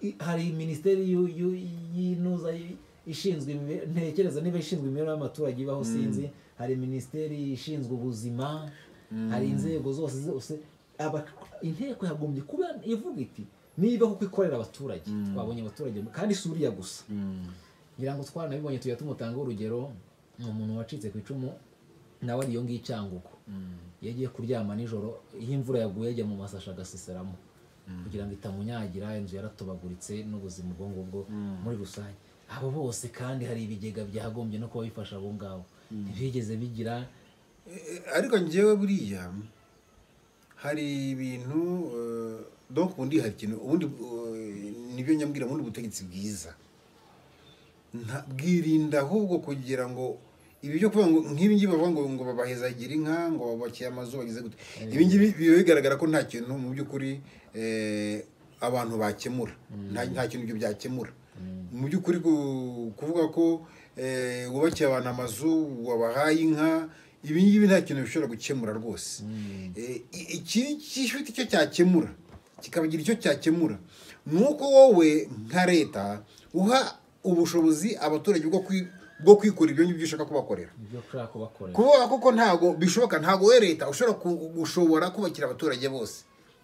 I- hari minisiteri y'u- y'u- y'inuza y- ishinzwe imibe- ntekereza niba ishinzwe imibereho y'abaturage ibaho sinzi hari minisiteri ishinzwe ubuzima hari inzego zose zose Aba- inteko yagombye kuba ivuga iti niba kuko ikorera abaturage twabonye abaturage kandi si uriya gusa ngira ngo twaranabibonye tujya tumutanga urugero ni umuntu wacitse ku icumu nawe ari iyo ngiyo icyangugu iyo agiye kuryama nijoro iyo imvura yaguye ajya mu masashi agaseseramo kugira ngo itamunyagira inzu yaratobaguritse n'ubuzima ubwo ngubwo muri rusange abo bose kandi hari ibigega byagombye no kuba bifasha abo ngabo ntibigeze bigira Eh, ariko njyewe buriya hari ibintu eh, donc ubundi hari ikintu ubundi eh, nibyo nyambwira ubundi butegetsi bwiza Nta- bwirinda ahubwo kugira ngo ibi byo kuvuga ngo nk'ibi ngibi bavuga ngo ngo babahezagira inka ngo babakiye amazu bageze gute ibi ngibi biba bigaragara ko nta kintu mu by'ukuri eh, abantu bakemura nta nta kintu ibyo byakemura mu by'ukuri ku- kuvuga ko eh, wubakiye abantu amazu wabahaye inka ibi ngibi nta kintu bishobora gukemura rwose Eh, i- iki gifite icyo cyakemura kikabagira icyo cyakemura ni uko wowe nka leta uha ubushobozi abaturage bwo kwi- bwo kwikora ibyo ngibyo ushaka kubakorera ibyo ushaka kubakorera kuboha kuko ntago bishoboka ntago we leta ushobora ku- gushobora kubakira abaturage bose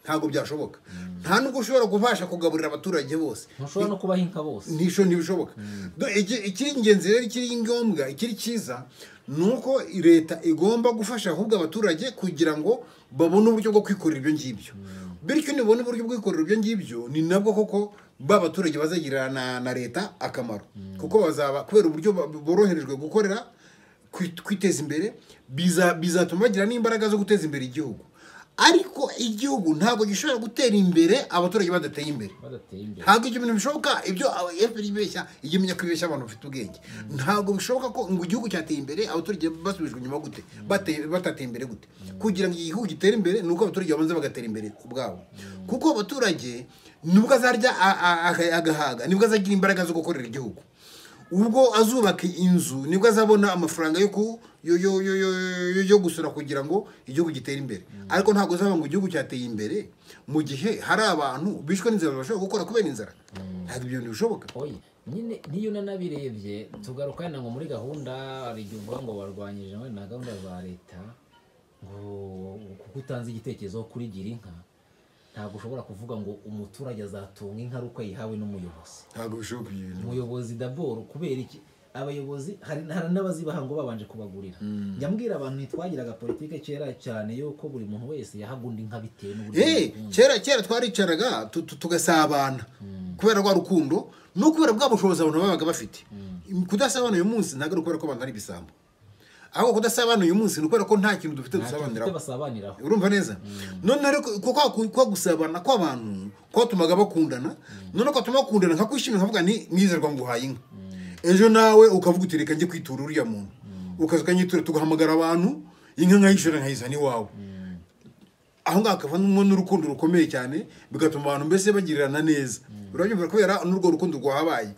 ntago byashoboka nta nubwo ushobora kubasha kugaburira abaturage bose ntushobora no kubaha inka bose ntisho ntibishoboka Do- iki- ikiri ingenzi rero ikiri ngombwa ikiri cyiza ni uko leta igomba gufasha ahubwo abaturage kugira ngo babone uburyo bwo kwikorera ibyo ngibyo bityo nibona uburyo bwo kwikorera ibyo ngibyo ni nabwo koko ba baturage bazagirira na, na leta akamaro kuko bazaba kubera uburyo ba- boroherejwe gukorera kwi- kwiteza imbere biza- bizatuma bagira n'imbaraga zo guteza imbere igihugu ariko igihugu ntabwo gishobora gutera imbere abaturage badateye imbere badateye imbere ntabwo ibyo bintu bishoboka ibyo efuperi ibeshya iyo imenya ko ibeshya abantu bafite ubwenge ntabwo bishoboka ko ngo igihugu cyateye imbere abaturage basubijwe inyuma gute Bate- batateye imbere gute kugira ngo igihugu gitere imbere ni uko abaturage babanza bagatera imbere ubwabo kuko abaturage nibwo azarya a- a- a- agahaga nibwo azagira imbaraga zo gukorera igihugu ubwo azubaka inzu nibwo azabona amafaranga yo ku yo yo yo yo yo- yo gusura kugira ngo igihugu gitere imbere ariko ntabwo uzaba ngo igihugu cyateye imbere mu gihe hari abantu bishwe n'inzara bashobora gukora kubera inzara ntabwo ibyo bintu bishoboka oye nyine niyo unanabirebye tugaruka wenda ngo muri gahunda hari igihe uvuga ngo barwanyije wenda na gahunda za leta ngo kuko utanze igitekerezo kuri gira inka ntabwo ushobora kuvuga ngo umuturage azatunga inka ari uko yayihawe n'umuyobozi ntabwo bishoboka ibyo bintu umuyobozi daboro kubera iki abayobozi hari hari n'abazibaha ngo babanje kubagurira njya mbwira abantu ntitwagiraga politike kera cyane yuko buri muntu wese yahaga undi inka bitewe n'uburyo Eh, yayikunda. kera kera twaricaraga tu- tu- tugasabana kubera rwa rukundo no kubera bwa bushobozi abantu babaga bafite kudasabana uyu munsi ntabwo ari ukubera ko abantu ari ibisambo ahubwo kudasabana uyu munsi ni ukubera ko nta kintu dufite Ntacyo dufite dusabaniraho basabaniraho urumva neza none rero ko kwa- kwa gusabana kw'abantu kwatumaga bakundana none kwatuma bakundana nkakwishimira nkavuga nti mwiza rwa nguhaye inka ejo nawe ukavuga uti reka njye kwitura uriya muntu ukaza ukanyitura tugahamagara abantu inka nkayishora nkayizana iwawe aho ngaho hakavamo n'urukundo rukomeye cyane bigatuma abantu mbese bagirirana neza urabyumva kubera n'urwo rukundo rwahabaye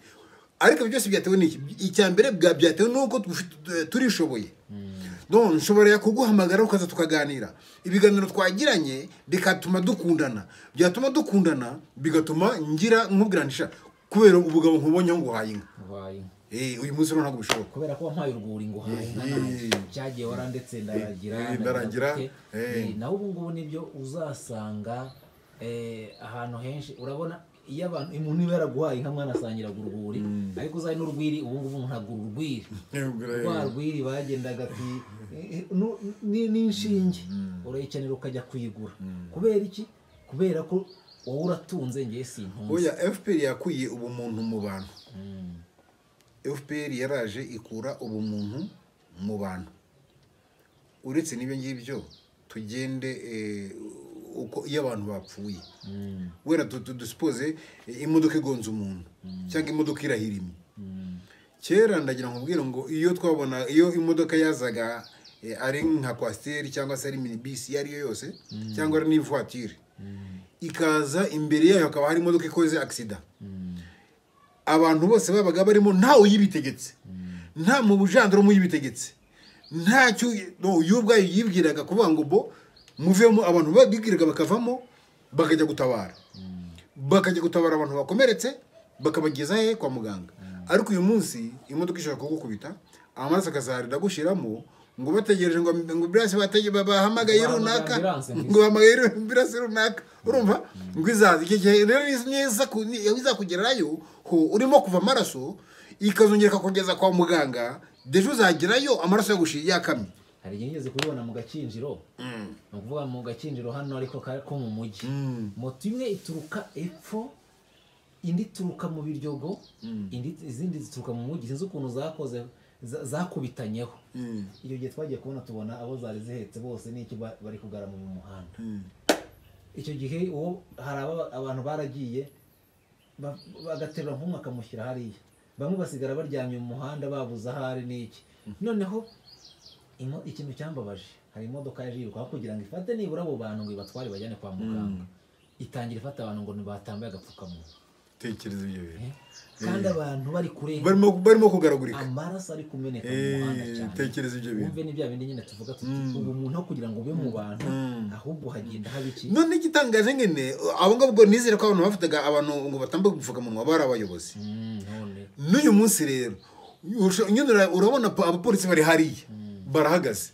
ariko ibyo byose byatewe n'iki icya mbere bwa- byatewe n'uko tufite- turishoboye none nshobora kuguhamagara ukaza tukaganira ibiganiro twagiranye bikatuma dukundana byatuma dukundana bigatuma ngira nkubwiranisha kubera ubugabo nkubonye aho nguhaye inka Ubaye inka. Eh, uyu munsi rero ntabwo bishoboka kubera ko wampaye urwuri ngo uhaye inka Eh, nanjye. eh. byagiye wara ndetse ndaragira Eh, ndaragira, gute. eh. Eh, nawe ubu ngubu nibyo uzasanga eh, ahantu henshi urabona iyo abantu umuntu iba yaraguhaye inka mwanasangiraga urwuri ariko uzaye n'urwiri ubu ngubu umuntu agura urwiri rwa rwiri bagendaga ati "Eh, eh, nu- ni- ni inshinge urayikenera ukajya kuyigura kubera iki kubera ko wowe uratunze ngewe sintunze oya fpr yakuye ubumuntu mu bantu fpr yaraje ikura ubumuntu mu bantu uretse n'ibyo ngibyo tugende eh, uko iyo abantu bapfuye Mm. wera du- du- dusipoze eh, imodoka igonze umuntu cyangwa imodoka irahirimye kera ndagira ngo mbwire ngo iyo twabona iyo imodoka yazaga eh, ari nka kwasiteri cyangwa se ari minibisi iyo ari yo yose cyangwa ari n'ivuwatire ikaza imbere yayo hakaba hari imodoka ikoze agisida abantu bose babaga barimo ntawe uyibitegetse nta mu bujandarume uyibitegetse ntacyo no, yo ubwayo yibwiraga kuvuga ngo bo muvemo abantu babibwiraga bakavamo bakajya gutabara bakajya gutabara abantu bakomeretse bakabageza he kwa muganga ariko uyu munsi imodoka ishobora kugukubita amaraso akazarira gushiramo ngo bategereje ngo ngo ambulance batege babahamagaye Bahamagara runaka ambulance ngo ngo bahamagaye ambulance runaka urumva ngo izaza icyo gihe rero neza izakugerayo ho urimo kuva amaraso ikazongera ikakugeza kwa muganga deje uzagerayo amaraso yagushiye yakamye hari igihe ngeze kubibona mu gakinjiro ni ukuvuga mu gakinjiro hano ariko ka- ko mu mujyi moto imwe ituruka epfo indi ituruka mu biryogo indi izindi zituruka mu mujyi sinzi ukuntu zakoze za- zakubitanyeho iyo gihe twagiye kubona tubona abo zari zihetse bose n'iki ba- bari kugarama mu muhanda icyo gihe uwo hari aba- abantu baragiye ba- bagaterura nk'umwe akamushyira hariya bamwe basigara baryamye mu muhanda babuze ahari n'iki noneho imo- ikintu cyambabaje hari imodoka yaje yirukaho kugira ngo ifate nibura abo bantu ngo ibatware bajyane kwa muganga itangira ifata abantu ngo ntibatambaye agapfukamunwa tekereza ibyo bintu eh? kandi abantu bari kure barimo barimo kugaragurika amaraso ari kumeneka mu Eh, muhanda cyane tekereza ibyo bintu wumve ni bya bindi nyine tuvuga tuti ubu muntu aho kugira ngo ube mu bantu ahubwo hagenda haba iki none igitangaje nyine abo ngabo ubwo nizere ko abantu bafataga abantu ngo batambuke gupfukamunwa bari abayobozi Mm, none n'uyu munsi rero urusha- nyine ura- urabona pa- abapolisi bari hariya barahagaze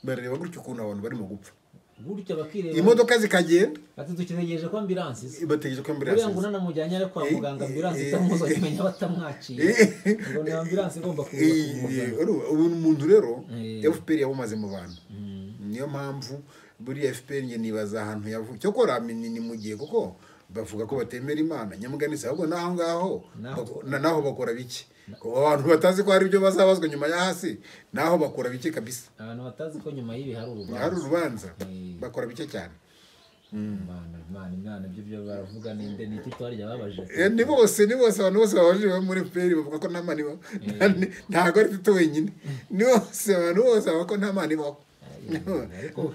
barareba gutya ukuntu abantu barimo gupfa gutyo bakireba imodoka zikagenda ati dutegereje ko ambiransi iza bategereje ko buriya ngo ambulanse unanamujyanye ari kwa Eh, muganga ambiransi eh, itamuza kumenya batamwaciye Eh. ngo ni ambiransi igomba kuza kumuzana iza ubu umuntu rero Eh. fpr yawumaze mu bantu niyo mpamvu buriya fpr njye nibaza ahantu yavuye cyo ni ni mu gihe kuko bavuga ko batemera imana nyamugani si ahubwo n'aho ngaho Naho- bako- na- naho bakora bike abantu batazi ko hari ibyo bazabazwa nyuma ya hasi naho bakora bike kabisa abantu batazi ko nyuma y'ibi hari urubanza hari urubanza Eh. bakora bike cyane imana imana imana ibyo byo baravuga ninde ni iki twarya babajije Eh, ni bose ni bose abantu bose babajije bo muri peri bavuga ko nta mani ibaho ntabwo ari tutu wenyine ni bose abantu bose bavuga ko nta mani ibaho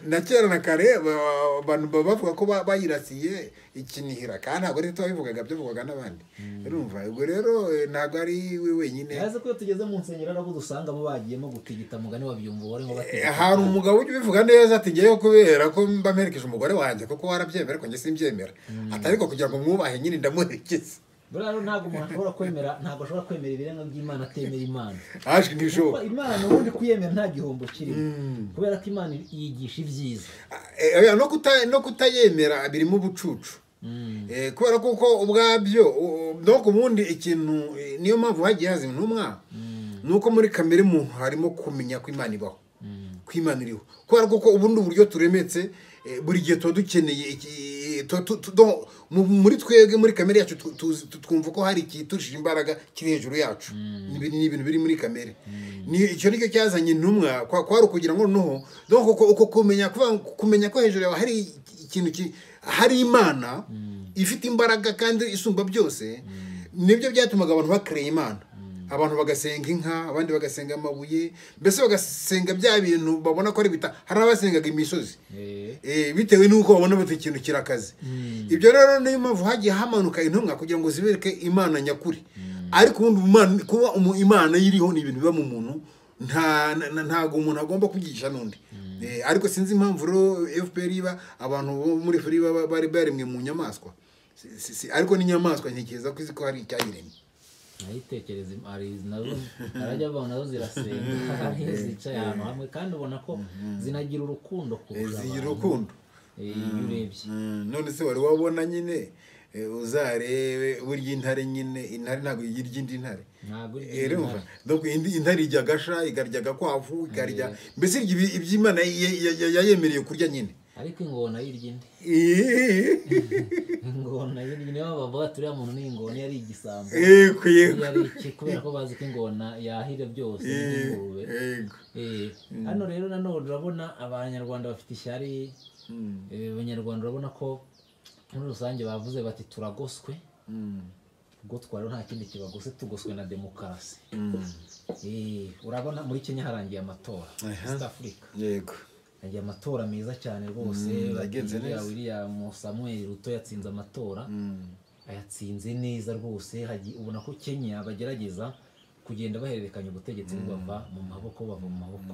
na kera na kare ba- ba- abantu baba bavuga ko ba- bayirasiye ikinihira kandi ntabwo ari tutu babivugaga byavugaga n'abandi urumva ubwo rero eh, ntabwo ari we wenyine yazi ko iyo tugeze mu nsengero ari abo dusangamo bagiyemo gutigita mugani wabyumva ubore ngo Eh, batigita hari umugabo ujya ubivuga neza ati ngewe kubera ko mba mperekeje umugore wanjye kuko warabyemera ariko njye simbyemera ati ariko kugira ngo mwubahe nyine ndamuherekeza buriya rero ntabwo umuntu ashobora kwemera ntabwo ashobora kwemera ibirenga by'imana atemera imana aje ntibishoboka imana ubundi kuyemera nta gihombo kirimo kubera ko imana yigisha ibyiza Eh, oya, no kuta- no kutayemera birimo ubucucu Eh, kubera ko uko ubwabyo u- donc ubundi ikintu eh, niyo mpamvu hagiye haza intumwa ni uko muri kamere muntu harimo kumenya ko imana ibaho ko imana iriho kubera ko uko ubundi uburyo turemetse eh, buri gihe tuba dukeneye iki- tu- tu- tu- donc, mu- muri twebwe muri kamere yacu tu- tuzi- tu- twumva ko hari ikiturushije imbaraga kiri hejuru yacu Ni ibintu- ni ibintu biri muri kamere Ni- icyo nicyo cyazanye intumwa kwa- kwari ukugira ngo noneho donc uko- uko kumenya kuvuga ngo kumenya ko hejuru yawe hari ikintu ki- hari imana ifite imbaraga kandi isumba byose nibyo byatumaga abantu bakereye imana abantu bagasenga inka abandi bagasenga amabuye mbese bagasenga bya bintu babona ko ari bita hari abasengaga imisozi Eh, Eh, bitewe n'uko babona bati ikintu kirakaze ibyo rero niyo mpamvu hagiye hamanuka intumwa kugira ngo zibereke imana nyakuri ariko ubundi umana- kuba umu- imana yiriho ni ibintu biba mu muntu nta na- ntago umuntu agomba kubyigisha n'undi Eh, ariko sinzi impamvu rero fpr iba abantu bo muri fpr iba bari baremwe mu nyamaswa Si- si- si- ariko n'inyamaswa ntekereza ko izi ko hari icyayiremye nayitekereza im- hari nazo arajya abantu nazo zirasenga hari iyo zicaye ahantu hamwe kandi ubona ko zinagira urukundo Eh, kurusha zigira abantu urukundo eh, iyo urebye Mm, none se wari wabona nyine eh, uzarebe burya intare nyine intare ntabwo irya indi ntare ntabwo iri Eh, urumva? imana. Donc indi intare irya agasha ikarya agakwavu ikarya mbese irya ibi- iby'imana ya- ya- ya- yayemereye kurya nyine ariko ingona yirya indi Eh, ingona yirya niyo mpamvu bavuga turiya muntu ni ingona yari igisambo yego yego yari iki kubera ko bazi ko ingona yahira byose n'ingurube yego Eh, hano rero nanone urabona abanyarwanda bafite ishyari Mm, eh, abanyarwanda urabona ko muri rusange bavuze bati turagoswe mm, gutwa rero nta kindi kibagose tugoswe na demokarasi mm. Eh, urabona muri kenya harangiye amatora east africa yego harangiye amatora meza cyane rwose Mm, bati yagenze uriya neza. william samuel ruto yatsinze amatora Mm, ayatsinze neza rwose hagi- ubona ko kenya bagerageza kugenda bahererekanya ubutegetsi bava mu maboko bava mu maboko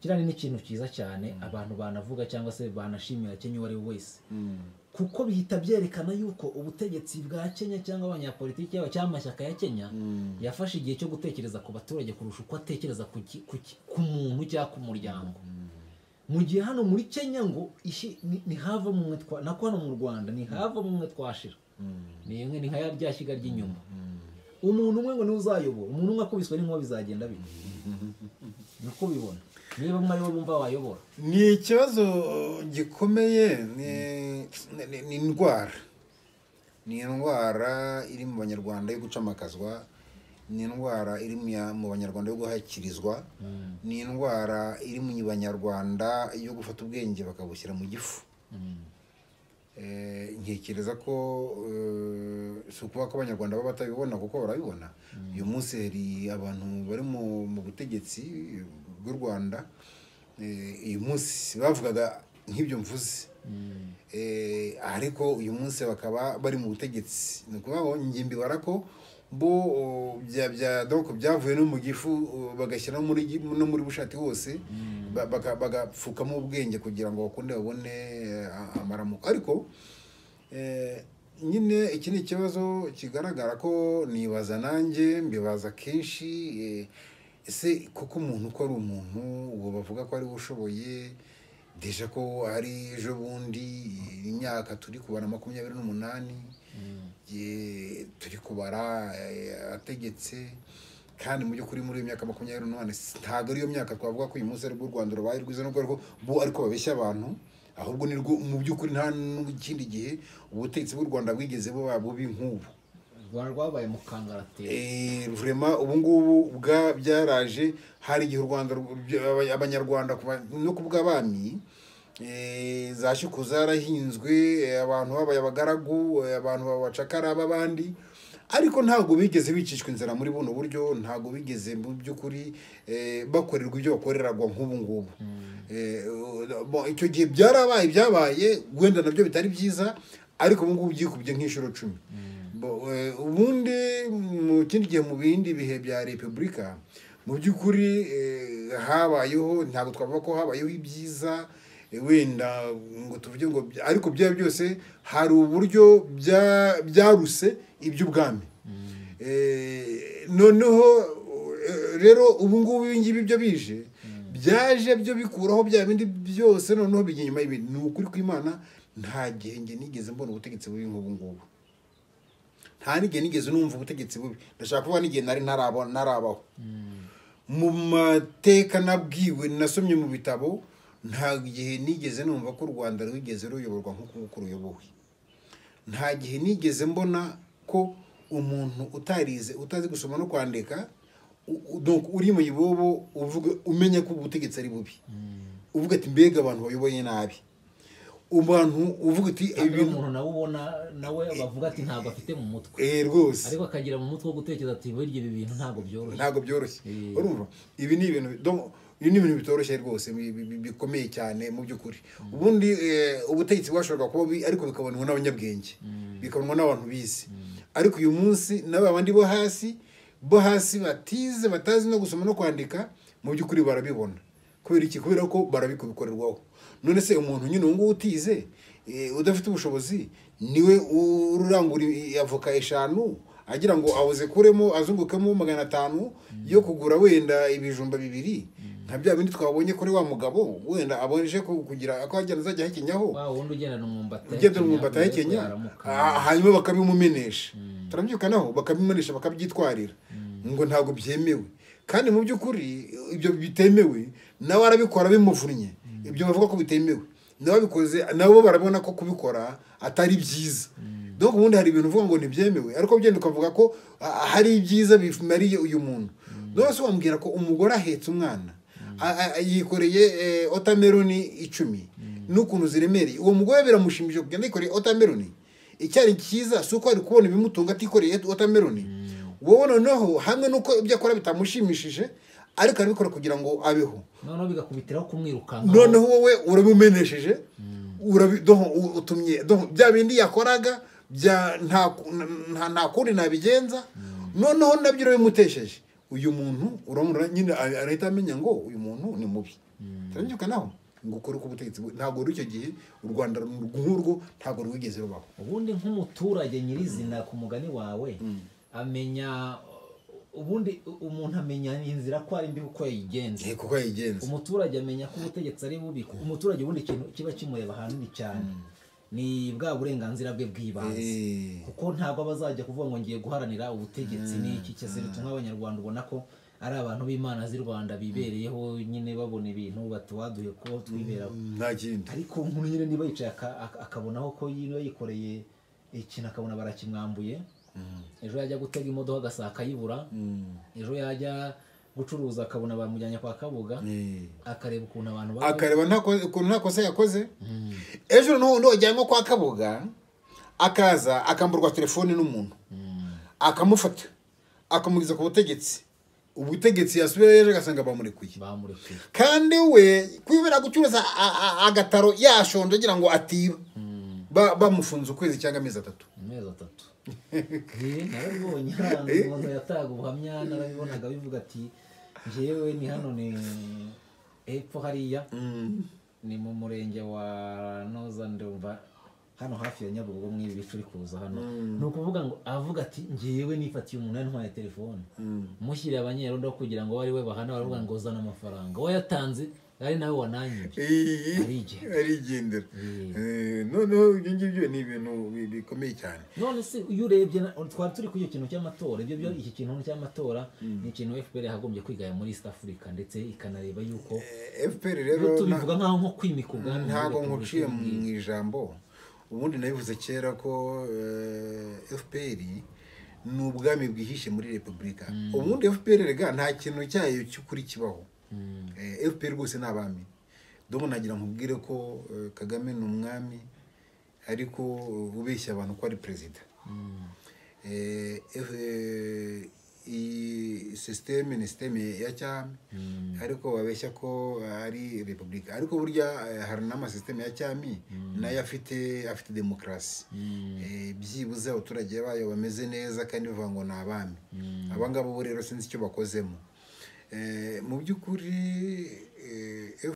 kirani ni ikintu cyiza cyane abantu banavuga cyangwa se banashimira kenya uwo ari we wese mm, kuko bihita byerekana yuko ubutegetsi bwa kenya cyangwa abanyapolitiki yabo cyangwa amashyaka ya kenya mm. yafashe igihe cyo gutekereza ku baturage kurusha uko atekereza ku, ki- ku, ki- ku muntu cyangwa ku muryango mu gihe hano muri kenya ngo ishi- ni- ntihava mumwe twa nako hano mu rwanda ntihava mumwe twashira ni imwe ni nka ya rya shyiga ry'inyuma umuntu umwe ngo niwe uzayobora umuntu umwe akubiswe n'inkuba bizagenda bite niko bibona niba mwari bo bumva wayobora ni ikibazo gikomeye ni- ni- ni indwara ni indwara iri mu banyarwanda yo gucamakazwa ni indwara iri mu ya- mu banyarwanda yo guhakirizwa ni indwara iri mu banyarwanda yo gufata ubwenge bakabushyira mu gifu Eh, ntekereza ko eh, si ukuvuga ko abanyarwanda baba batabibona kuko barabibona uyu munsi hari abantu bari mu mu butegetsi bw'u rwanda Eh, uyu munsi bavugaga nk'ibyo mvuze Eh, ariko uyu munsi bakaba bari mu butegetsi ni ukuvuga ngo ngimbibara ko bo o, bya- bya- donc byavuye no mu gifu o, bagashyira no muri gi- no muri bushati hose ba- baka- bagapfukamo ubwenge kugira ngo bakunde babone eh, a- amaramuko ariko eh, nyine iki ni ikibazo kigaragara ko nibaza nanjye mbibaza kenshi eh, ese kuko umuntu uko ari umuntu uwo bavuga ko ari we ushoboye deje ko ari ejo bundi eh, imyaka turi kubara makumyabiri n'umunani eh, turi kubara eh, ategetse kandi mu by'ukuri muri iyo myaka makumyabiri n'umunani si- ntabwo ariyo myaka twavuga ko uyu munsi aribwo u rwanda rubaye rwiza nubwo ariko bo ariko babeshya abantu ahubwo ni rwo mu by'ukuri nta n'ikindi gihe ubutegetsi bw'u rwanda bwigeze buba bubi nk'ubu u rwanda rwabaye mu kangaratera vurema ubungubu bwa byaraje hari igihe u rwanda abanyarwanda no ku bw'abami eh, za shuku zarahinzwe eh, abantu babaye abagaragu eh, abantu babacakara b'abandi ariko ntabwo bigeze bicishwa inzara muri buno buryo ntabwo bigeze mu by'ukuri eh, bakorerwa ibyo bakoreragwa nk'ubu ngubu Eh, bo- icyo gihe byarabaye byabaye wenda nabyo bitari byiza ariko ubu ngubu byikubye nk'inshuro cumi Bo- eh, ubundi mu kindi gihe mu bindi bihe bya repubulika mu by'ukuri eh, habayeho ntabwo twavuga ko habayeho ibyiza eh, wenda ngo tuvuge ngo by- ariko byaba byose hari uburyo bya- byaruse iby'ubwami Eh, noneho eh, rero ubu ngubu ibi ngibi byo bije byaje byo bikuraho bya bindi byose noneho bijya inyuma y'ibindi ni ukuri kw'imana nta gihe njye nigeze mbona ubutegetsi bubi nk'ubu ngubu nta n'igihe nigeze numva ubutegetsi bubi ndashaka kuba n'igihe nari ntaraba- ntarabaho mu mateka nabwiwe nasomye mu bitabo nta gihe nigeze numva ko u rwanda rwigeze ruyoborwa nk'uko ruyobowe nta gihe nigeze mbona ko umuntu utarize utazi gusoma no kwandika u- u- donc uri mu ibobo uvuga umenya ko ubutegetsi ari bubi uvuga ati mbega abantu bayoboye nabi abantu uvuga uti kandi ibintu umuntu nawe ubona nawe bavuga ati ntabwo afite mu mutwe Eh, rwose ariko akagira mu mutwe wo gutekereza ati burya ibi bintu ntabwo byoroshye ntabwo byoroshye Eh. urumva ibi ni ibintu donc, ibi ni ibintu bitoroshye rwose bi- bi- bi- bikomeye cyane mu by'ukuri ubundi eh, ubutegetsi bwashoboraga kuba bubi ariko bikabonwa n'abanyabwenge bikabonwa n'abantu bizi ariko uyu munsi n'aba bandi bo hasi bo hasi batize batazi no gusoma no kwandika mu by'ukuri barabibona kubera iki kubera ko barabikubikorerwaho none se umuntu nyine ubu ngubu utize eh, udafite ubushobozi niwe urangura i- avoka eshanu agira ngo awuzikuremo azungukemo magana atanu yo kugura wenda ibijumba bibiri nka bya bindi twabonye kuri wa mugabo wenda abonje ku- kugira ako ajyana azajya ahekenyaho wa wundi ugendana umwumbati ugenda mu mbata y'ikenya ah, hanyuma bakabimumenesha turabyukanaho bakabimumenesha bakabyitwarira ngo ntabwo byemewe kandi mu by'ukuri ibyo bitemewe nawe arabikora bimuvunnye ibyo bavuga ko bitemewe n'ababikoze nabo barabona ko kubikora atari byiza donc ubundi hari ibintu uvuga ngo ntibyemewe ariko ugenda ukavuga ko ah, hari ibyiza bimariye uyu muntu rwose wambwira ko umugore ahetse umwana A- a- yikoreye eh, otameroni icumi n'ukuntu ziremereye uwo mugore biramushimishije kugenda yikoreye otameroni icyari cyiza si uko ari kubona ibimutunga atikoreye otameroni wowe noneho hamwe n'uko ibyo akora bitamushimishije ariko arabikora kugira ngo abeho noneho bigakubitiraho kumwirukanka noneho wowe urabimenesheje urabi- doho- u- utumye doho bya bindi yakoraga bya nta ku- nta- nta kundi nabigenza noneho nabyo urabimutesheje uyu muntu uramura nyine a- arahita amenya ngo uyu muntu ni mubi turabyuka naho ngo ukore uko ubutegetsi bwe- ntabwo rw'icyo gihe u rwanda nk'urwo ntabwo rwigeze rubaho ubundi nk'umuturage nyirizina ku mugani wawe amenya ubundi umuntu amenya inzira ko ari mbi uko yayigenza Eh, kuko yayigenza umuturage amenya ko ubutegetsi ari bubi umuturage ubundi ikintu kiba kimureba hanini cyane ni bwa burenganzira bwe bw'ibanze Eh, kuko ntabwo aba azajya kuvuga ngo ngiye guharanira ubutegetsi ni iki kizira bituma abanyarwanda ubona ko ari abantu b'imana z'i rwanda bibereyeho nyine babona ibintu batuwaduye ko twiberaho nta kindi ariko nkuru nyine niba yicaye aka- aka- akabonaho ko yino yikoreye ikintu akabona barakimwambuye ejo yajya gutega imodoka agasanga akayibura Mm. ejo yajya gucuruza akabona bamujyanye kwa kabuga Eh. akareba ukuntu abantu babaho. akareba nta ko- ukuntu nta kosa yakoze ejo noneho undi wajyanywe kwa kabuga akaza akamburwa telefone n'umuntu akamufata akamugeza ku butegetsi ubutegetsi yasubiyeyo ejo agasanga bamurekuye bamurekuye kandi we kwibera gucuruza a- a- agataro yashonje agira ngo atiba Ba- bamufunze ukwezi cyangwa amezi atatu amezi atatu Eh, narabibonye hano umuntu yataga ubuhamya narabibonaga bivuga ati njyewe ni hano ni hepfo hariya ni mu murenge wa noza ndumva hano hafi ya nyabugogo mw'ibi bice uri kuza hano ni ukuvuga ngo avuga ati njyewe nifatiye umuntu yantwaye telefone mushyiriye abanyerondo kugira ngo abo ari we bahana baravuga ngo zana amafaranga uwo yatanze ari nawe wananyibye Arigendera. arigendera Eh. Eh, noneho ibyo ngibyo ni ibintu bi- bikomeye cyane none se iyo urebye na- twari turi kuri icyo kintu cy'amatora ibyo byo iki kintu cy'amatora ni ikintu fpr yagombye kwigaya muri east africa ndetse ikanareba yuko Eh, fpr rero Iyo nta- tubivuga nkaho nko kwimika ubwami muri ntabwo Repubulika nkuciye mu y'Ubwiyunge. ijambo ubundi nabivuze kera ko eh, fpr ni ubwami bwihishe muri repubulika ubundi fpr rega nta kintu cyayo cy'ukuri kibaho Eh, fpr rwose ni abami domo nagira nkubwire ko eh, kagame ni umwami ariko eh, ubeshya abantu ko ari perezida eh, eh, iyi sisiteme ni sisiteme ya cyami ariko babeshya ko ari repubulika ariko burya eh, hari n'amasisiteme ya cyami nayo afite afite demokarasi Eh, byibuze abaturage bayo bameze neza kandi bivuga ngo ni abami aba ngabo bo rero sinzi icyo bakozemo Eh, mu by'ukuri eh,